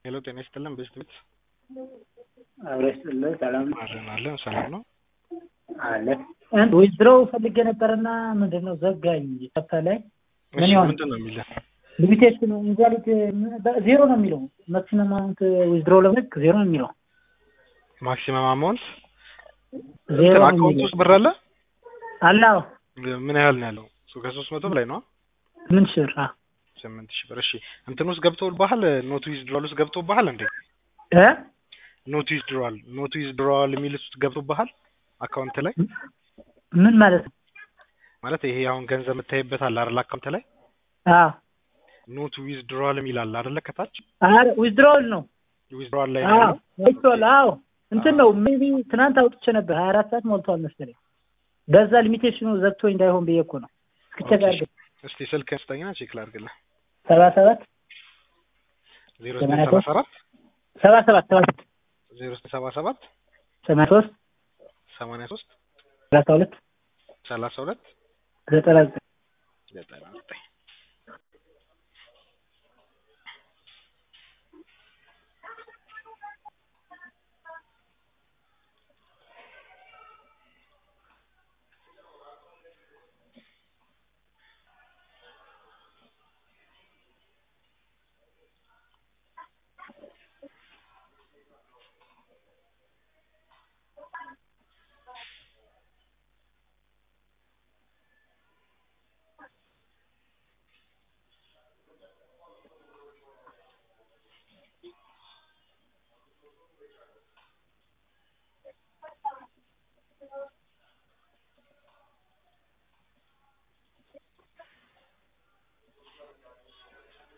ሄሎ ጤና ይስጥልን ቤስት ቤት አብረ ይስጥልን ሰላም ነው አለን አለን ሰላም ነው አለ ዊዝድሮው ፈልጌ ነበርና ምንድን ነው ዘጋኝ ሰፈ ላይ ምን እሺ ይሆን ምንድን ነው የሚለው ሊሚቴሽን ኢንቫሊድ ዜሮ ነው የሚለው ማክሲመም አማውንት ዊዝድሮ ለመልክ ዜሮ ነው የሚለው ማክሲመም አማውንት ዜሮ ነው አካውንት የሚለው ውስጥ ብር አለ አለ አዎ ምን ያህል ነው ያለው እሱ ከሶስት መቶ በላይ ነው ምን ሽር አ ስምንት ሺህ ብር እሺ እንትን ውስጥ ገብቶብሃል ኖት ዊዝድሮዋል ውስጥ ገብቶብሃል እንዴ እ ኖት ዊዝድሮዋል ኖት ዊዝድሮዋል የሚል ውስጥ ገብቶብሃል አካውንት ላይ ምን ማለት ነው ማለት ይሄ አሁን ገንዘብ የምታይበት አለ አይደል አካውንት ላይ አዎ ኖት ዊዝድሮዋል የሚል አለ አይደለ ከታች አረ ዊዝድሮውል ነው ዊዝድሮዋል ላይ ነው አዎ ያለው ዊዝድሮውል አዎ እንትን ነው ሜቢ ትናንት አውጥቼ ነበር ሀያ አራት ሰዓት ሞልቷል መሰለኝ በዛ ሊሚቴሽኑ ዘግቶ እንዳይሆን ብዬ እኮ ነው እስክቸክ አድርግ እስቲ ስልክህን ስጠኝና ቼክ ላድርግልህ ሰባ ሰባት ዜሮ ዘጠኝ ሰባ ሰባት ሰባ ሰባት ሰባ ሰባት ዜሮ ዘጠኝ ሰባ ሰባት ሰማንያ ሶስት ሰማንያ ሶስት ሰላሳ ሁለት ሰላሳ ሁለት ዘጠና ዘጠኝ ዘጠና ዘጠኝ